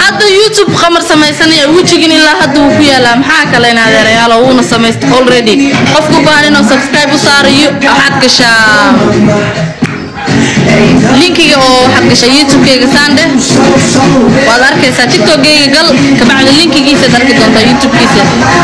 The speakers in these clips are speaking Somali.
hadda youtube qamar samaysanaya wejigin ilaa hadda wuu ku yaalaa maxaa kale in adeerayaalo wuuna samaysta already qofku baahan inuu subscribe u saarayo waxaad gashaa linkiga oo waxaad gashaa youtubekeyga saandhe waad arkaysaa tiktokgeyga gal kabacdi linkigiisaad arki doontaa youtubekiisa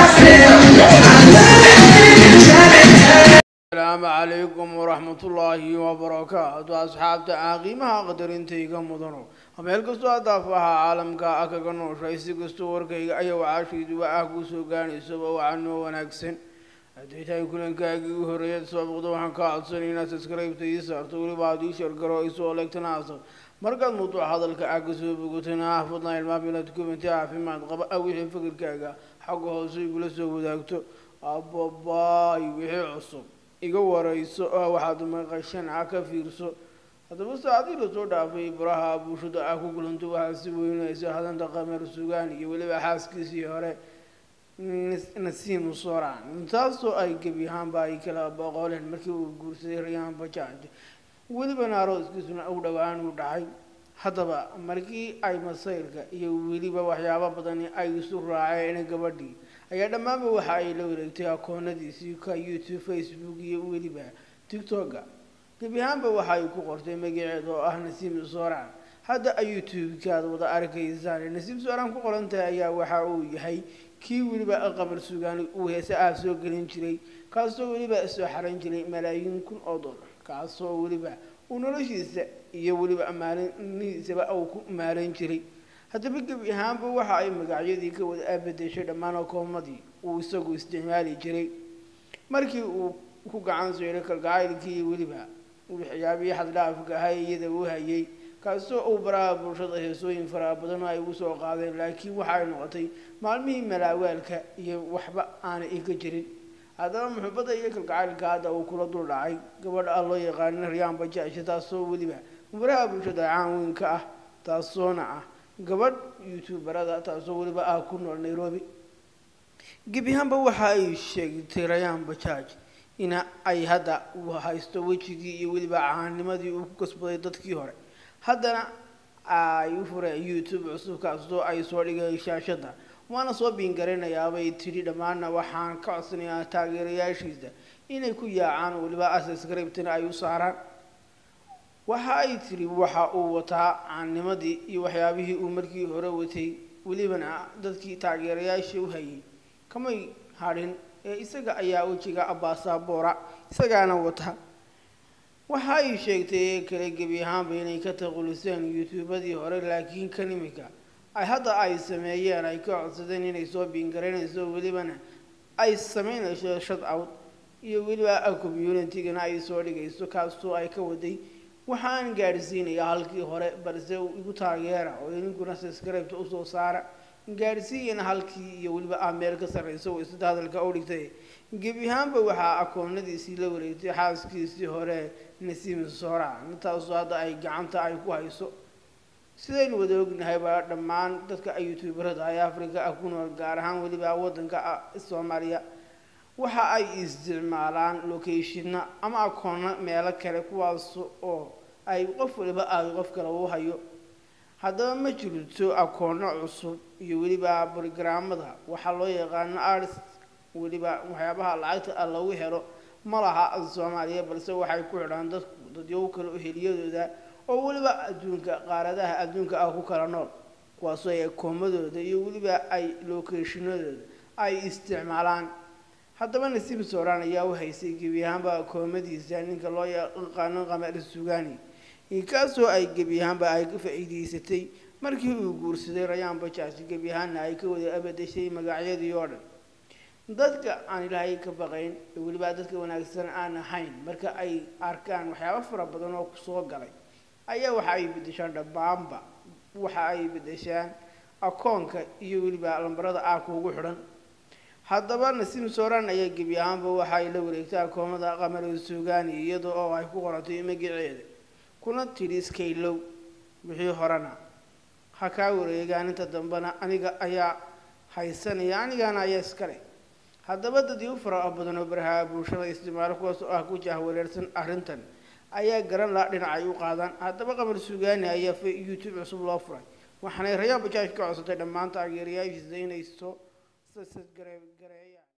asalaamu calaykum waraxmatullaahi wabarakaatu asxaabta aan qiimaha qadarintayga mudano meel kastoo adaafaha caalamka ah kaga nooshay si kastoo warkayga ayaa wacaashayduwa ah kuu soo gaanaysaba wacanoo wanaagsan hadday tahay kulankaagii u horreeyad sababqda waxaan kaa codsanay inaad subscribe-ta ii saarto weliba aad ii shargaro isoo leegtana aasab markaad mawduuc hadalka ah kasoo bogatana ah fadlan ilmaam inaad kumanti caafimaad qaba ah wixii fikirkaaga xagga hoose igula soo wadaagto ababaay wixii cusub iga warayso oo waxaad maqashan ah ka fiirso haddaba saacadii lasoo dhaafay baraha bulshada ah ku kulanto waxaa si weynaysa hadanta qameer sugaan iyo weliba xaaskiisii hore nasiim soran taasoo ay gebi ahaanba ay kala boqoleen markii uu guursaday rayaan bajaaj welibana arooskiisuna u dhowaan uu dhacay haddaba markii ay masayrka iyo weliba waxyaabo badani ay isu raaceen gabadhii ayaa dhammaanba waxa ay la wareegtay akoonadiisii ka youtube facebook iyo weliba tictoka gebi ahaanba waxa ay ku qortay magaceeda oo ah nasiim soran hadda ay youtube-kaad wada arkaysaan nasiim soran ku qorantahay ayaa waxa uu yahay kii weliba qamar sugaani uu heese ah soo gelin jiray kaasoo weliba soo xaran jiray malaayiin kun oo dollar kaasoo weliba uu noloshiisa iyo weliba maalinihiisaba uu ku maalan jiray haddaba gebi ahaanba waxa ay magacyadii ka wada abadeshay dhammaan akoomadii uu isagu isticmaali jiray markii uu ku gacan seyray kalgacaylkii iyo weliba waxyaabihii xaddhaafka ahaa iyada uu hayay kaasoo uu baraha bulshada heesooyin faraha badan oo ay ugu soo qaadeen laakiin waxa ay noqotay maalmihii malaawaalka iyo waxba aanay iga jirin haddaba muxubadda iyo kalgacaylka hadda uu kula dul dhacay gabadha ah loo yaqaanin rayaan bajaasha taasoo weliba baraha bulshada caanweynka ah taasoona ah gabadh youtuberada taasoo weliba ah ku nool nairobi gebiahaanba waxa ay sheegtay rayaan bajaaj ina ay hadda uu haysto wejigii iyo weliba caanimadii uu ku kasbaday dadkii hore haddana ay u fureen youtube cusub kaasoo ay soo dhigay shaashadda waana soo biingaraynayaabay tidhi dhammaanna waxaan ka codsanayaa taageerayaashiisa inay ku yaacaan weliba asascriptana ay u saaraan waxa ay tidhi waxa uu wataa caanimadii iyo waxyaabihii uu markii hore watay welibana dadkii taageerayaasha u hayay kamay hadhin ee isaga ayaa wejiga abaasaboora isagaana wata waxa ay sheegtay kale gebi ahaanba inay ka taquliseen youtubadii hore laakiin kan imika ay hadda ay sameeyeen ay ka codsadeen inay soo biingaraynayso welibana ay sameynayso shad out iyo weliba communitygana ay soo dhigayso kaasoo ay ka waday waxaan gaadhsiinaya halkii hore balse igu taageera oo idinkuna subscribeta usoo saara gaadhsiiyana halkii iyo weliba ah meel ka sarreysa oo sida hadalka u dhigtay gebi ahaanba waxaa akoonadiisii la wareegtay xaaskiisii hore nasiim soran taasoo hadda ay gacanta ay ku hayso sidaynu wada ognahayba dhammaan dadka youtuberada ee africa ah ku nool gaar ahaan weliba waddanka soomaaliya waxa ay isticmaalaan locationna ama akoonna meelo kale kuwaas oo ay qof waliba ay qof kale u hayo haddaba ma jirto akoonno cusub iyo weliba brogramada waxaa loo yaqaano arts weliba waxyaabaha lacagta ah lagu helo ma laha soomaaliya balse waxay ku xidhaan dadku dadyow kale oo heliyadooda oo weliba adduunka qaaradaha adduunka ah ku kala nool kuwaasoo ay akoomadooda iyo weliba ay locationadooda ay isticmaalaan haddaba nasiib sooraan ayaa u haysay gebi ahaanba akoomadiisa ninka loo yaqaano qamar sugani kaasoo ay gebi ahaanba ay ka faa'iidaysatay markii uu guursaday rayaan bajaaj gebi ahaanna ay ka wada abadashay magacyadii oo dhan dadka aan ilaahay ka baqayn ee weliba dadka wanaagsan aan ahayn marka ay arkaan waxyaabo fara badan oo kusoo galay ayaa waxa ay bedeshaan dhammaanba waxa ay bedeshaan akoonka iyo weliba lambarada ah kuugu xidhan haddaba nasiim soran ayaa gebi ahaanba waxa ay la wareegtay akoomada qamar suugani iyada oo ay ku qoratay magaceeda kuna tidhi iskaylow wixii horena ha kaa wareegaan inta dambena aniga ayaa haysanaya anigana ayaa iskale haddaba dadii u fara badan oo baraha bulshada isticmaalo kuwaas oo ah ku jahwareersan arrintan ayaa garan laha dhinacay u qaadaan haddaba qamar sugaani ayaa youtube cusub loo furay waxaanay rayaa bajaaj ka codsatay dhammaan taageerayaashiisa inay soo gareeyaan